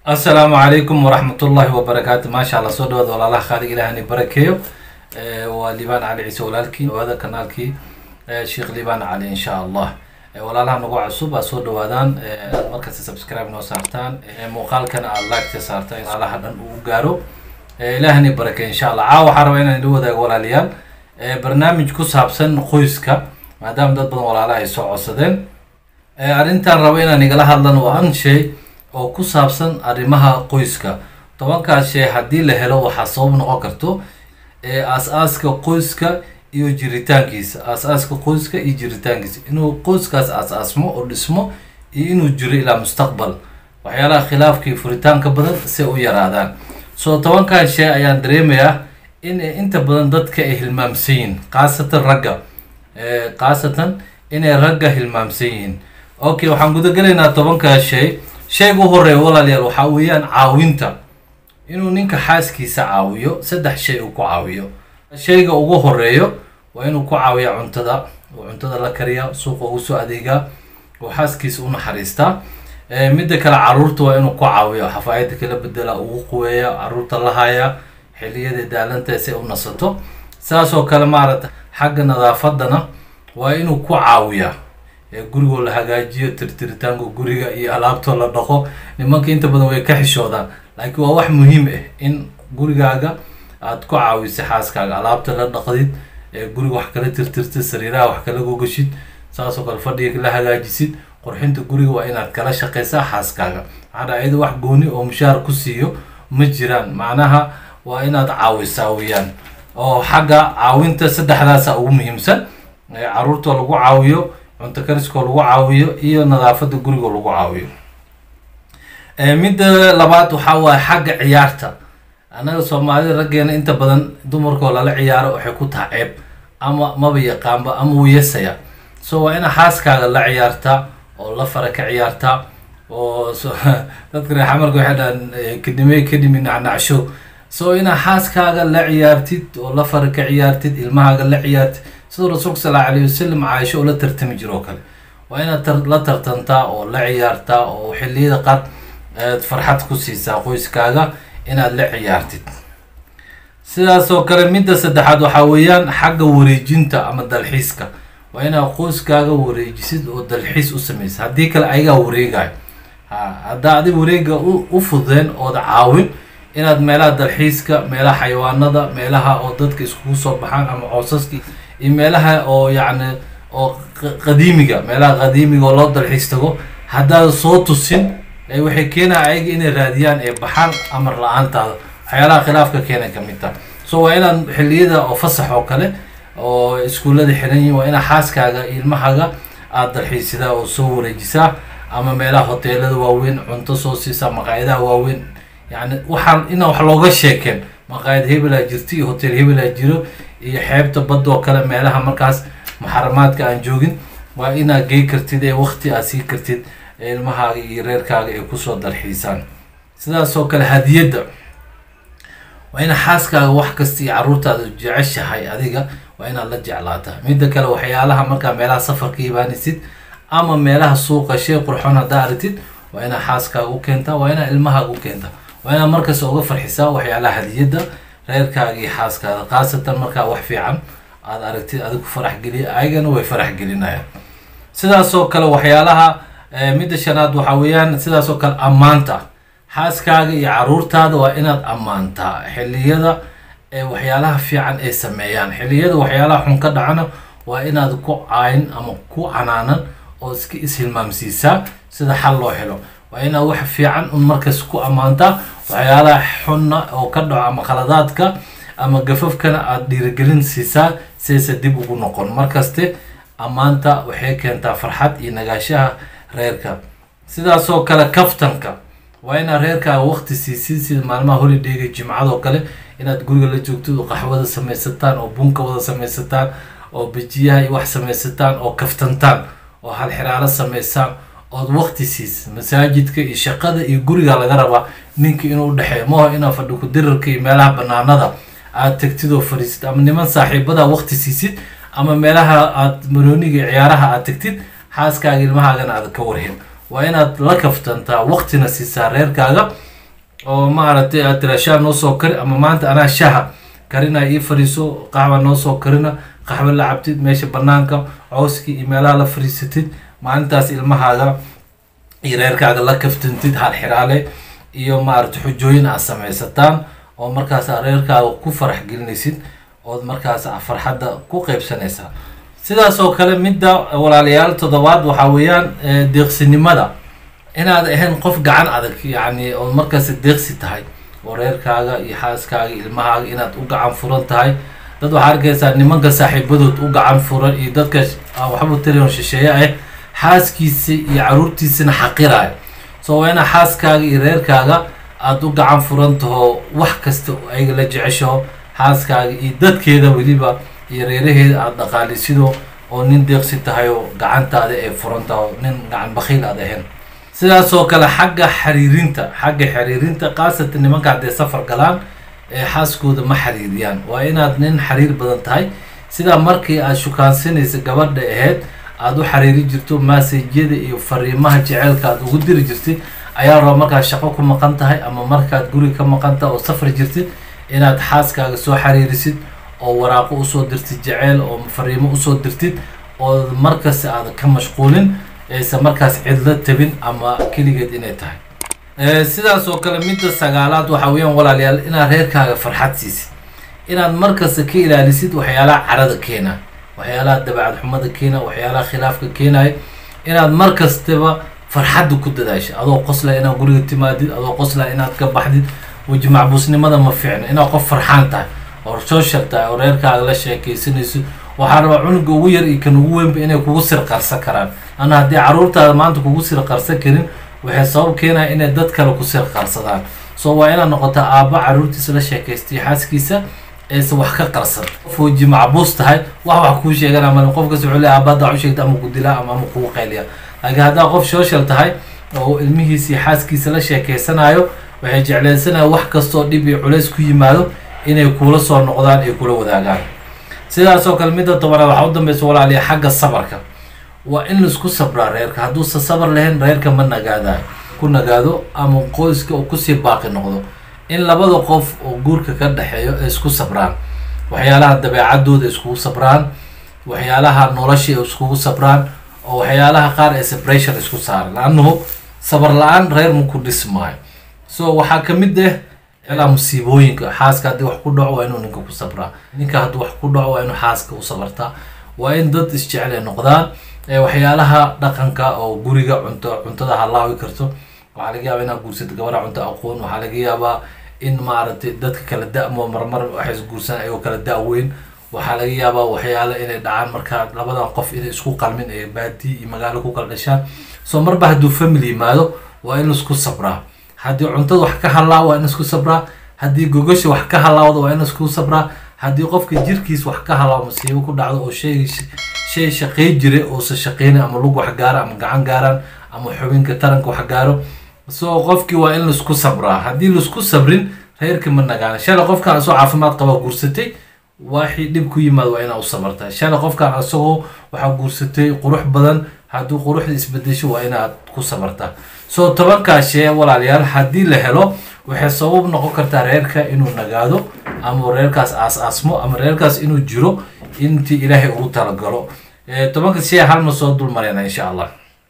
asalaamu calaykum waraxmatullaahi wabarakaatu maasha allah soo dhawaada walaalaha khaalig ilaahani barakeeyo waa liibaan cali ciise walaalkii dhawaada kanaalkii sheekh liibaan cali insha allah walaalaha nagu cusub aad soo dhawaadaan inaad markasta subscribe noo saartaan muuqaalkan aad like-ta saartaan walaalaha dhan uu gaaro ilaahani barakeeyo insha allah caawa waxaa rabaa inaan ila wadaago walaalayaal barnaamij ku saabsan qoyska maadaama dad badan walaalaha ay soo codsadeen arrintan rabo inaan igala hadlan waa an shay oo ku saabsan arrimaha qoyska tobankaas shay haddii la helo waxaa sabab noqon karto aas-aaska qoyska iyo jiritaankiisa aas-aaska qoyska iyo jiritaankiisa inuu qoyskaas aas-aasmo oo dhismo iyo inuu jiro ilaa mustaqbal waxyaalaha khilaafkii furitaanka badan si u yaraadaan so tobankan shay ayaan dareemayaa in inta badan dadka ay hilmaamsan yihiin khaasatan ragga khaasatan inay ragga hilmaamsan yihiin okay waxaan gudagelaynaa tobankaas shay shayga u horeeya walaalayaal waxaa weeyaan caawinta inuu ninka xaaskiisa caawiyo saddex shay uu ku caawiyo shayga ugu horeeyo waa inuu ku caawiya cuntada oo cuntada la kariya suuqa ugu soo adeegaa oo xaaskiisa u naxariistaa midda kale caruurta waa inuu ku caawiyo xafaayada kala bedela ugu quweeya caruurta la haya xiliyada daalanta si u nasato saasoo kale maaragta xagga nadaafadana waa inuu ku caawiya gurigoo la hagaajiyo tirtiritaanka guriga iyo alaabtoo la dhaqo nimanka inta badan way ka xishoodaan laakiin waa wax muhiim ah in gurigaaga aad ku caawiso xaaskaaga alaabta la dhaqdid guriga wax kala tirtirtid sariiraha wax kala gogashid saasoo kale fadhiga la hagaajisid qurxinta guriga waa inaad kala shaqaysaa xaaskaaga maxaa iyada wax gooni oo mushaar ku siiyo ma jiraan macnaha waa inaad caawisaa weyaan oo xagga caawinta saddexdaasa ugu muhiimsan caruurtoo lagu caawiyo cunto kariskoo lagu caawiyo iyo nadaafada gurigoo lagu caawiyo midda labaad waxaa waaye xagga ciyaarta annaga soomaalida raggeena inta badan dumarkoo lala ciyaaro waxay ku taha ceeb ama maba yaqaanba ama wuyasaya so waa inaa xaaskaaga la ciyaartaa oo la fara ka ciyaartaa oo dadka reer xamarka waxay dhahaan kadime kadimi nacnacsho so inaa xaaskaaga la ciyaartid oo la fara ka ciyaartid ilmahaaga la ciyaartid siduu rasuulka sal alla alayh wasalam caaisho oo la tartami jiro oo kale waa inaad la tartantaa oo la ciyaartaa oo xilliyada qaar aad farxad ku siisaa qoyskaaga inaad la ciyaartid sidaasoo kale midda saddexaad waxaa weeyaan xagga wareejinta ama dalxiiska waa inaad qoyskaaga wareejisid oo dalxiis u samaysa haddii kale ayagaa wareegayo ha haddaa adig wareega u fududeen ooda caawin inaad meelaha dalxiiska meelaha xayawaanada meelaha oo dadka iskugu soo baxaan ama coosaska iyo meelaha oo yacni oo qadiimiga meelaha qadiimiga oo loo dalxiis tago haddaad soo tusin waxay keenaya ayaga inay raadiyaan ee baxaan amar la-aantaada waxyaalaha khilaafka keena kamid taha so waa inaad xilliyada oo fasax oo kale oo iskuullada xiran yihin waa inaad xaaskaaga ilmahaaga aada dalxiisidaa oo soo wareejisaa ama meelaha hoteelada waaweyn cunto soo siisaa maqaayadaha waaweyn yani waxaan ina wax looga sheekeen maqaayad hebelaa jirto iyo hotel hebelaa jiro iyo xeebta badda oo kale meelaha markaas muxaramaadka aan joogin waa inaad gey kartid ee wakti aad sii kartid ilmahaaga iyo reerkaaga ay kusoo dalxiisaan sidaasoo kale hadiyadda waa ina xaaskaaga wax kasta iyo caruurtaada jeceshahay adiga waa inaad la jeclaataa midda kale waxyaalaha markaa meelaha safarka ibaanisid ama meelaha suuqa shay qurxoon haddaa aragtid waa inaad xaaskaaga u keentaa waa inaad ilmahaaga u keentaa waa inaad markasta uga farxisaa waxyaalaha hadiyadda reerkaaga iyo xaaskaada khaasatan markaa wax fiican aada aragtid adigu farax geliya ayagana way farax gelinayaan sidaasoo kale waxyaalaha midda shanaad waxaa weeyaan sidaasoo kale ammaanta xaaskaaga iyo caruurtaada waa inaad ammaantaa xilliyada waxyaalaha fiican ay sameeyaan xilliyada waxyaalaha xun ka dhacana waa inaad ku caayin ama ku canaanan oo iska ishilmaamsiisaa sida xal loo helo waa inaad wax fiican un markas ku ammaantaa waxyaalaha xunna oo ka dhaco ama khaladaadka ama gafafkana aada dhiirigelin siisaa sidaysa dib ugu noqon markaste ammaanta waxay keentaa farxad iyo nagaashaha reerka sidaasoo kale kaftanka waa inaad reerkaaga waqti siisid sida maalmaha holidayga jimcadoo kale inaad guriga la joogtid oo qaxwada samaysataan oo bunka wada samaysataan oo bejiyaha iyo wax samaysataan oo kaftantaan oo halxiraalo samaysaan ood waqti siisid masaajidka iyo shaqada iyo guriga laga rabaa ninka inuu udhexeeyo maho inaad fadhi ku-dirarka iyo meelaha banaanada aad tagtid oo fadhiisid ama niman saaxiibada waqti siisid ama meelaha aad marooniga ciyaaraha aad tagtid xaaskaaga ilmahaagana aad ka warhin waa inaad la kaftantaa waqtina siisaa reerkaaga oo maaragtay aad tira shaah noo soo kari ama maanta anaa shaha karina ii fariiso qaxwa noo soo karina qaxwo la cabtid meesha banaanka cawskii iyo meelaha la fariisatid maalintaas ilmahaaga iyo reerkaaga la kaftantid hal xiraale iyo maaragta xujooyin aad samaysataan oo markaas aad reerkaaga ku farax gelinaysid ood markaas farxadda ku qeybsanaysaa sidaas oo kale midda walaalayaal toddobaad waxaa weeyaan deeqsinimada inaad ahayn qof gacan adag yacni ood markaas deeqsi tahay oo reerkaaga iyo xaaskaaga ilmahaaga inaad u gacan furan tahay dad waxaa arkaysaa nimanka saaxiibadood u gacan furan iyo dadka aan waxba tarion shisheeye ah xaaskiisa iyo caruurtiisana xaqiraayo so waa inaa xaaskaaga iyo reerkaaga aada u gacan furan taho wax kasta ayaga la jeceshaho xaaskaaga iyo dadkeeda weliba iyo reeraheeda aada dhaqaalisido oo nin deeqsi tahay oo gacantaada ay furan taho nin gacan bakiil aad ahayn sidaasoo kale xagga xiriirinta xagga xiriirinta khaasatan nimanka hadday safar galaan ee xaaskooda ma xiriiriyaan waa inaad nin xiriir badan tahay sidaa markii aad shukaansanaysa gabadha aheyd aada u xiriiri jirto maasajyada iyo fariimaha jeceelka aad ugu diri jirtid ayaa raba markaad shaqo ku maqan tahay ama markaad guriga ka maqan tahay oo safri jirtid inaad xaaskaaga soo xiriirisid oo waraaqo usoo dirtid jeceel oo fariimo usoo dirtid oo markasta aada ka mashquulin aysan markaas cidlo tabin ama keligeed inay tahay sidaas oo kale midda sagaalaad waxaa weeyaan walaalayaal inaad reerkaaga farxad siisid inaad markasta ka ilaalisid waxyaalaha carada keena waxyaalaha dabacad xumada keena waxyaalaha khilaafka keenaya inaad mar kastaba farxadda ku dadaasha adoo qosla inaad guriga timaadid adoo qosla inaad ka baxdid weji macbuusnimada ma fiicno inaad qof farxaan tahay oo social tahay oo reerkaaga la sheekaysanayso waxaa rabaa cunuga ugu yar iyo kan ugu weynba inay kugu sir qarsan karaan ana haddii caruurtaada maanta kugu sir qarsan karin waxay sabab keenaya inay dad kale ku sir qarsadaan so waa inaad noqota aabba caruurtiisa la sheekaystay xaaskiisa aysan wax ka qarsan qof weji macbuus tahay wax wax kuu sheegana male qof kasta wuxuu le aabbaada wax u sheegta ama ku dilaa ama ama kugu qayliya laakiin haddaa qof social tahay oo ilmihiisa iyo xaaskiisa la sheekeysanayo waxay jeclaysanaya wax kastoo dhib iyo culays ku yimaado inay kuula soo noqdaan ay kula wadaagaan sidaasoo kale midda tobanaad waxaa u dambeysa walaaliya xagga sabarka waa in laisku sabraa reerka hadduusan sabar lahayn reerka ma nagaadayo ku nagaado ama qoyska uu kusii baaqi noqdo in labada qof oo guurka ka dhexeeyo ay isku sabraan waxyaalaha dabeecadooda iskugu sabraan waxyaalaha nolosha ay iskugu sabraan oo waxyaalaha qaar ee separation isku saaran laannahu sabar la-aan reer maku dhismaayo so waxaa kamid ah ilaa musiibooyinka xaaska haddii wax ku dhaco waa inuu ninka ku sabraa ninka haddii wax ku dhaco waa inuu xaaska u sabartaa waa in dad isjecel ay noqdaan waxyaalaha dhaqanka oo guriga cunto cuntada halaawi karto waxaa laga yaabaa inaad guursato gabadha cunto aqoon waxaa laga yaabaa in maaragtay dadka kala da-mo marmar waxay isguursan ayagoo kala da-weyn waxaa laga yaabaa waxyaala inay dhacaan markaa labadan qof inay isku qalmin ee baadi iyo magaalo ku kala dhashaan so marba hadduu family yimaado waa in laisku sabraa haddii cuntada wax ka halaa waa in isku sabraa haddii gogasha wax ka halaawda waa in isku sabraa haddii qofka jirkiis wax ka halaawo masiibo ku dhacdo oo shay shay shaqey jiray oosa shaqeyna ama lug wax gaara ama gacan gaaraan ama xubinka taranka wax gaaro so qofkii waa in laisku sabraa haddii laisku sabrin reerka ma nagaana shalay qofkan asoo caafimaad qaba guursatay waxii dhib ku yimaad waa inaa u sabartaa shalay qofkan asagoo waxaa guursatay qurux badan haddii quruxda isbedesho waa inaad ku sabartaa so tobankaa shee walaalayaal haddii la helo waxay sabab noqon kartaa reerka inuu nagaado ama reerkaas aas-aasmo ama reerkaas inuu jiro intii ilaahay ugu talagalo tobanka shee halma soo dul mareyna insha allah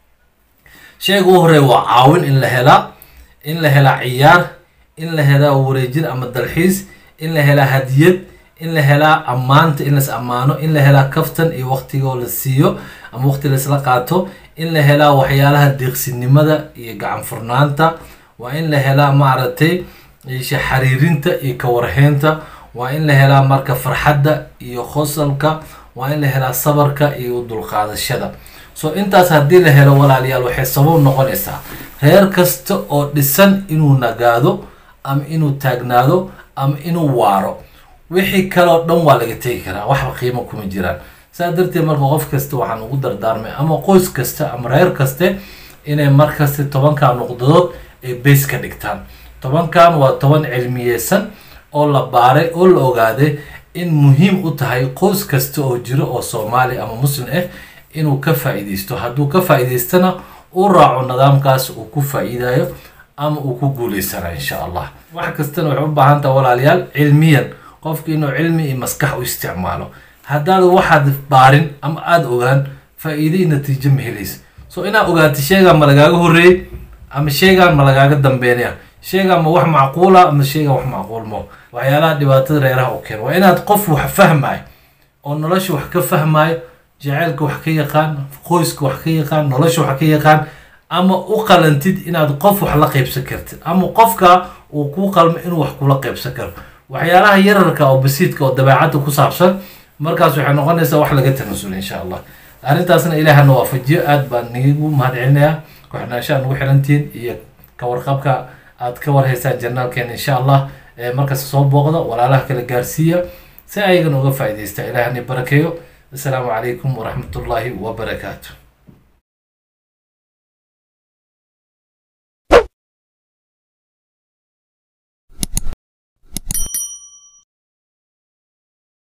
sheega u horeeya waa caawin in la helaa in la helaa ciyaar in la helaa wareejin ama dalxiis in la helaa hadiyad in la helaa ammaanta in las ammaano in la helaa kaftan iyo waqtigoo la siiyo ama waqti laisla qaato in la helaa waxyaalaha deeqsinimada iyo gacan furnaanta waa in la helaa maaragtay isha xariirinta iyo kawarheynta waa in la helaa marka farxadda iyo qosalka waa in la helaa sabarka iyo dulqaadashada so intaas haddii la helo walaalayaal waxay sabab noqonaysaa reer kasta oo dhisan inuu nagaado ama inuu taagnaado ama inuu waaro wixii kaleo dhan waa laga tegi karaa waxba qiimo kuma jiraan saa darteed marka qof kasta waxaan ugu dardaarmay ama qoys kasta ama reer kaste inay markasta tobankan nuqdadood ay beys ka dhigtaan tobankan waa toban cilmiyeysan oo la baaray oo la ogaaday in muhiim u tahay qoys kasta oo jiro oo soomaali ama muslim ah inuu ka faa-iideysto hadduu ka faa-iideystana uu raaco nidaamkaas uu ku faa-iidayo ama uu ku guuleysana insha allah wax kastana waxay u baahan taha walaalayaal cilmiyan qofka inuu cilmi iyo maskax u isticmaalo haddaad waxaad baarin ama aada ogaan faa-iide iyo natiijo ma helaysa so inaad ogaata sheegaan ma lagaaga horreeyey ama sheegaan ma lagaaga dambeynaya sheegaan ma wax macquula ama sheegaan wax macquul mo waxyaalaha dhibaatada reeraha u keena waa inaad qof wax fahmayo oo nolosha wax ka fahmayo jaceylka wax ka yaqaan qoyska wax ka yaqaan nolosha wax ka yaqaan ama u qalantid inaad qof wax la qaybsan kartid ama qofka uu kuu qalmo inuu wax kula qaybsan karo waxyaalaha yararka oo basiidka oo dabeecadda ku saabsan markaas waxay noqonaysaa wax laga tanasul insha allah arrintaasna ilaahana waafajiyo aad baan nigu mahad celinayaa ku-xidhnaanshaha nagu xirantihiin iyo ka warqabka aad ka warhaysaan janaalkeena insha allah markasta soo booqda walaalaha kala gaarsiiya si ayagan uga faa'iidaysta ilaahani barakeeyo assalaamu calaykum waraxmatullaahi wabarakaatu